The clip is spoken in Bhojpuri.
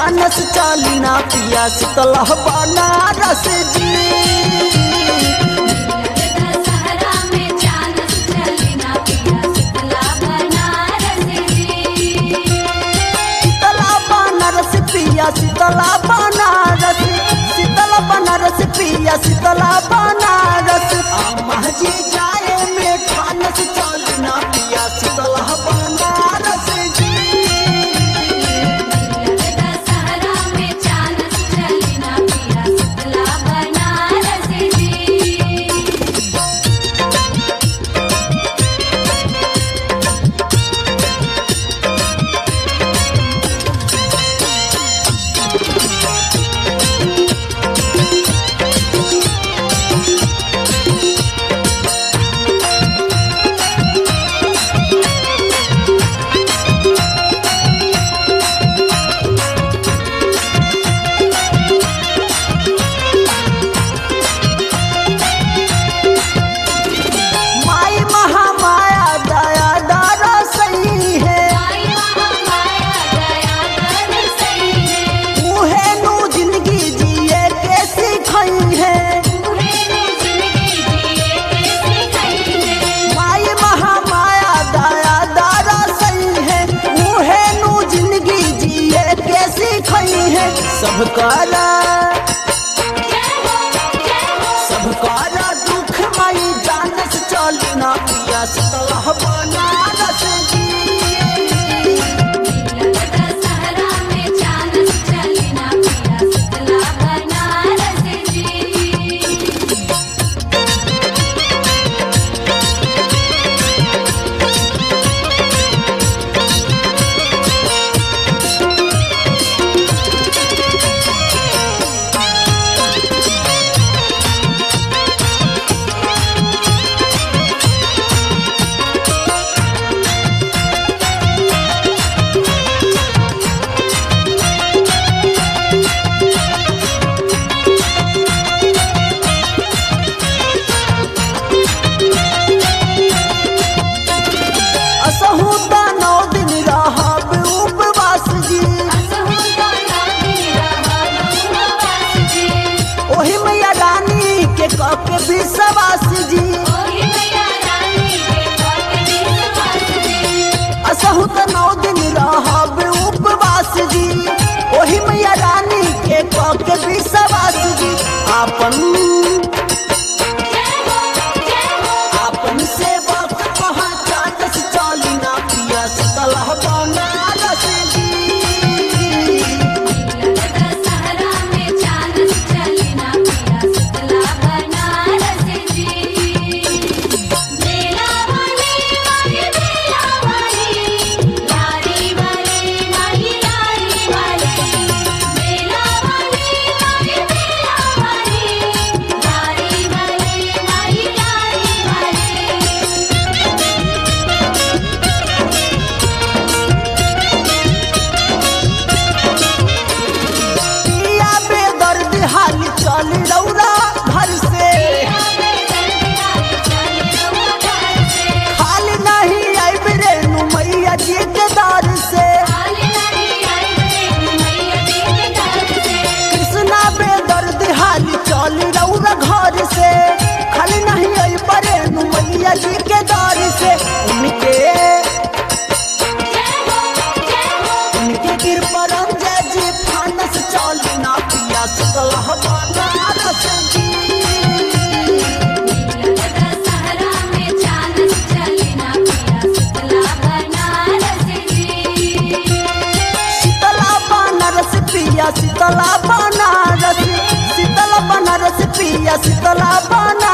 जानस चाली ना पिया शीतला बनारस जी दशहरा में चानस चली ना पिया शीतला बनारस जी शीतला बनारस पिया शीतला बनारस शीतला बनारस पिया शीतला बनारस अम्मा जी जाए में ठानस चाली ना पिया शीतला बनारस जी दशहरा में चानस चली ना पिया शीतला बनारस जी माई महामाया दया दारा सही है आई महामाया दया कर सही है उहे नु जिंदगी जिए के सिखाई है तूहे नु जिंदगी जिए के सिखाई है माई महामाया दया दारा सही है उहे नु जिंदगी जिए के सिखाई है सब काला जय हो जय हो सब काला दुख माई जानस चली ना पिया शीतला बनारस जी दशहरा में चानस चली ना पिया शीतला बनारस जी असहु ता नौ दिन रहब उपवास जी असहु तो नादी रहा उपवास जी ओही मैया रानी के कह के विश्वास जी ओही मैया रानी के पट विश्वास जी असहु त नौ दिन रहब उपवास जी ओही मैया रानी के कह के विश्वास जी आपन जय हो जय हो आपन सेवक पहचानस चाली ना पिया शीतला बनारस जी दशहरा में चानस चली ना पिया शीतला बनारस जी मेला वाली माही मेला वाली लारी वाली माही लारी वाली मेला वाली माही मेला वाली लारी वाली माही लारी वाली पिया बेदर्द हाल चल रौरा घर से हाल नहीं आइब रेणु मैया जी के दर से कृष्णा बेदर्द हाल चल रौरा घर से खाली नहीं आई परे मैया जी के दर से उनके उनके कृपा रंजय जी फानस चल ना पिया सकल बनारस जी शीतला बनारस पिया शीतला बनारस शीतला बनारस पिया शीतला बनारस